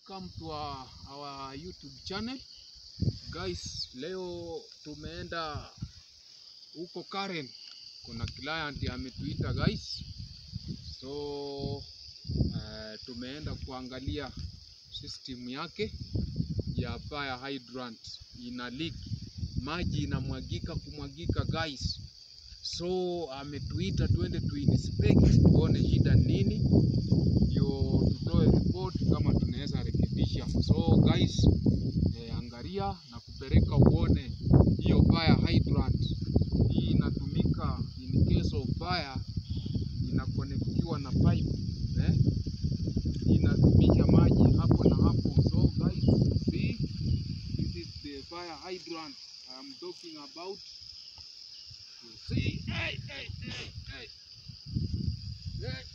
welcome to our, our YouTube channel. Guys, leo tumeenda huko Karen. Kuna client ametuita guys. So uh, tumeenda kuangalia system yake ya fire hydrant ina leak. Maji inamwagika kumwagika guys. So ametuita twende tu inspect tuone shida nini ndio tutoe report kama tunaweza rekebisha. So guys, eh, angalia na kupeleka uone hiyo fire hydrant. Hii inatumika in case of fire, inakonektiwa na pipe eh, inadumisha maji hapo na hapo. So guys, see this is the fire hydrant I am talking about. You see, hey, hey, hey, hey. Hey.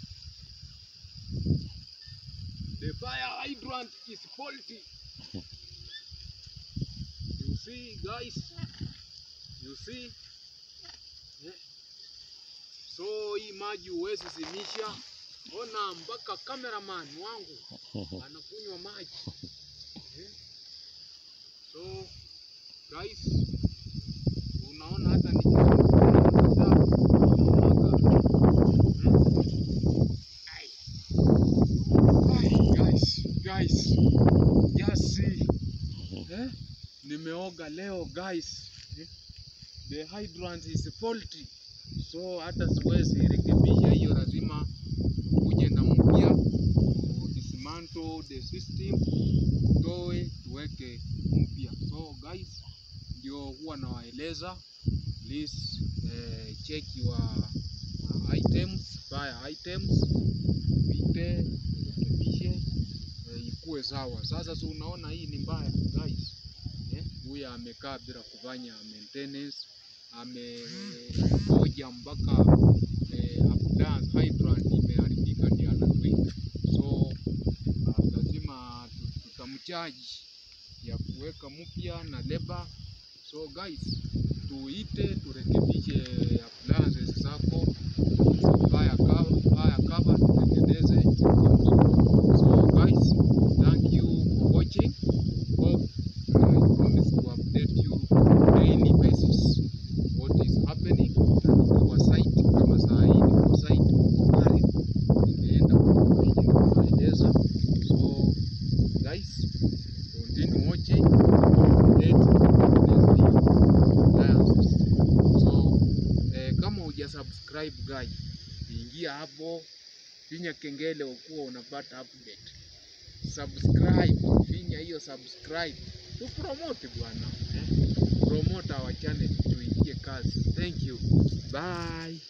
The fire hydrant is faulty. You see, guys? You see? Eh. So hii maji huwezi zimisha. Ona mpaka cameraman wangu anakunywa maji. Eh. So guys, unaona hata nikimwaga guys, guys, just see. Eh? Nimeoga leo guys. Eh? The hydrant is faulty. So hata siwezi rekebisha hiyo, lazima uje na mpya to dismantle the system, toe tuweke mpya. So guys, ndio huwa nawaeleza please eh, check your uh, items, fire items, pite rekebishe eh, ikuwe sawa. Sasa si unaona hii ni mbaya guys eh, huyu amekaa bila kufanya maintenance, ameoja mpaka eh, appliance hydrant imeharibika ndio anatuita. So uh, lazima tu- tutamchaji ya kuweka mpya na leba. So guys, tuite turekebishe appliances zako fire cover, fire cover tutengeneze. So guys, thank you for watching. Hope I promise to update you daily basis what is happening kwa site. Kama saa hii niko site huko Karen, nimeenda kueleza. So guys, continue watching update tutengeneze hii appliances. So eh, kama huja subscribe guy, ingia hapo, finya kengele ukuwa unapata update. Subscribe, finya hiyo subscribe, tu promote bwana eh? Promote our channel tuingie kazi. Thank you, bye.